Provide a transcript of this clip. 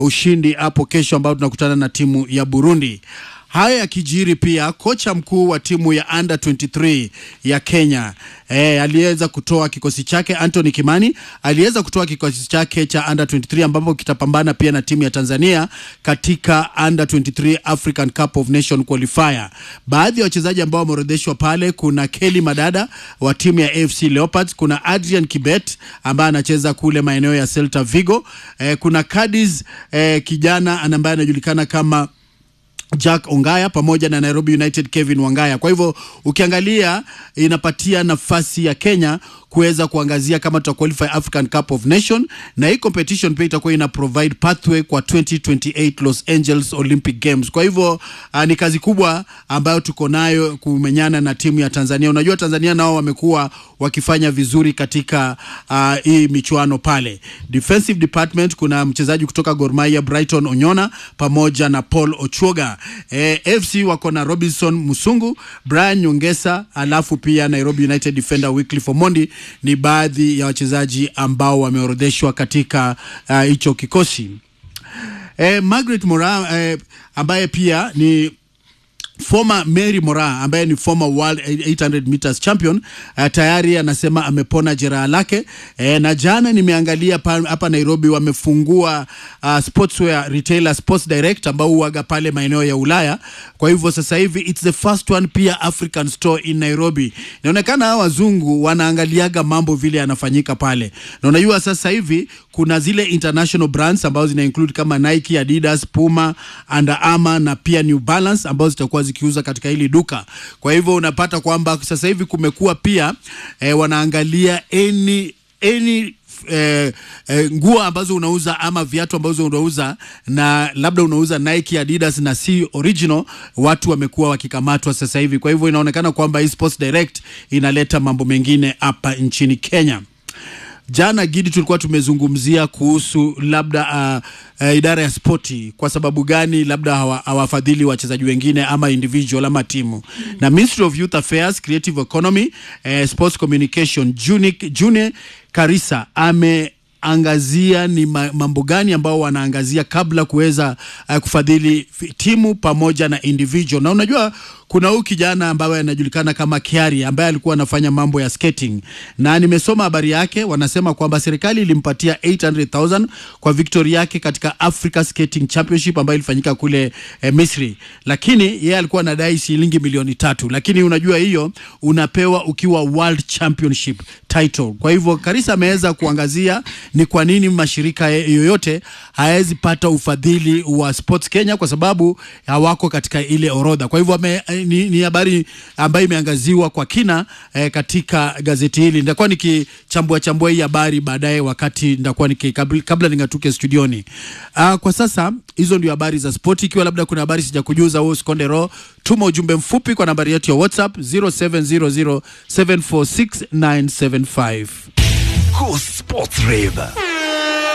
ushindi hapo kesho, ambao tunakutana na timu ya Burundi. Haya yakijiri pia, kocha mkuu wa timu ya under 23 ya Kenya eh, aliweza kutoa kikosi chake. Anthony Kimani aliweza kutoa kikosi chake cha under 23 ambapo kitapambana pia na timu ya Tanzania katika under 23 African Cup of Nation qualifier. Baadhi ya wachezaji ambao wameorodheshwa pale, kuna Kelly Madada wa timu ya AFC Leopards, kuna Adrian Kibet ambaye anacheza kule maeneo ya Celta Vigo, eh, kuna Cadiz eh, kijana ambaye anajulikana kama Jack Ongaya pamoja na Nairobi United Kevin Wangaya. Kwa hivyo ukiangalia inapatia nafasi ya Kenya kuweza kuangazia kama tuta qualify African Cup of Nation, na hii competition pia itakuwa ina provide pathway kwa 2028 Los Angeles Olympic Games. Kwa hivyo uh, ni kazi kubwa ambayo tuko nayo kumenyana na timu ya Tanzania. Unajua Tanzania nao wamekuwa wakifanya vizuri katika uh, hii michuano pale. Defensive department kuna mchezaji kutoka Gor Mahia Brighton Onyona pamoja na Paul Ochuoga. Eh, FC wako na Robinson Musungu, Brian Nyongesa, alafu pia Nairobi United defender Wycliffe Omondi ni baadhi ya wachezaji ambao wameorodheshwa katika hicho uh, kikosi. Eh, Margaret Mora eh, ambaye pia ni former Mary Mora ambaye ni former world 800 meters champion uh, tayari anasema amepona jeraha lake eh, na jana nimeangalia hapa Nairobi wamefungua uh, sportswear retailer Sports Direct ambao huaga pale maeneo ya Ulaya. Kwa hivyo sasa hivi it's the first one pia African store in Nairobi. Inaonekana hawa wazungu wanaangaliaga mambo vile yanafanyika pale, na unajua sasa hivi kuna zile international brands ambazo zina include kama Nike, Adidas, Puma, Under Armour na pia New Balance ambazo zitakuwa zikiuza katika hili duka. Kwa hivyo unapata kwamba sasa hivi kumekuwa pia eh, wanaangalia any any Eh, eh, nguo ambazo unauza ama viatu ambazo unauza na labda unauza Nike, Adidas na si original, watu wamekuwa wakikamatwa sasa hivi. Kwa hivyo inaonekana kwamba hii Sports Direct inaleta mambo mengine hapa nchini Kenya. Jana Gidi, tulikuwa tumezungumzia kuhusu labda uh, uh, idara ya spoti, kwa sababu gani labda hawafadhili wachezaji wengine ama individual ama timu mm -hmm. na Ministry of Youth Affairs, Creative Economy, uh, Sports Communication June Karisa ame angazia ni mambo gani ambao wanaangazia kabla kuweza uh, kufadhili timu pamoja na individual. Na unajua kuna huyu kijana ambaye anajulikana kama Kiari ambaye alikuwa anafanya mambo ya skating, na nimesoma habari yake. Wanasema kwamba serikali ilimpatia 800,000 kwa victory yake katika Africa Skating Championship ambayo ilifanyika kule eh, Misri, lakini yeye alikuwa anadai shilingi milioni tatu, lakini unajua hiyo unapewa ukiwa World Championship title. Kwa hivyo Karisa ameweza kuangazia ni kwa nini mashirika yoyote hayawezi pata ufadhili wa Sports Kenya kwa sababu hawako katika ile orodha. Kwa hivyo ni, ni habari ambayo imeangaziwa kwa kina eh, katika gazeti hili. Nitakuwa nikichambua chambua hii habari baadaye wakati nitakuwa niki kabla, kabla ningatuke studioni. Uh, kwa sasa hizo ndio habari za spoti. Ikiwa labda kuna habari sijakujuza, wewe usikonde roho, tuma ujumbe mfupi kwa nambari yetu ya WhatsApp 0700746975. Cool Sports Rave.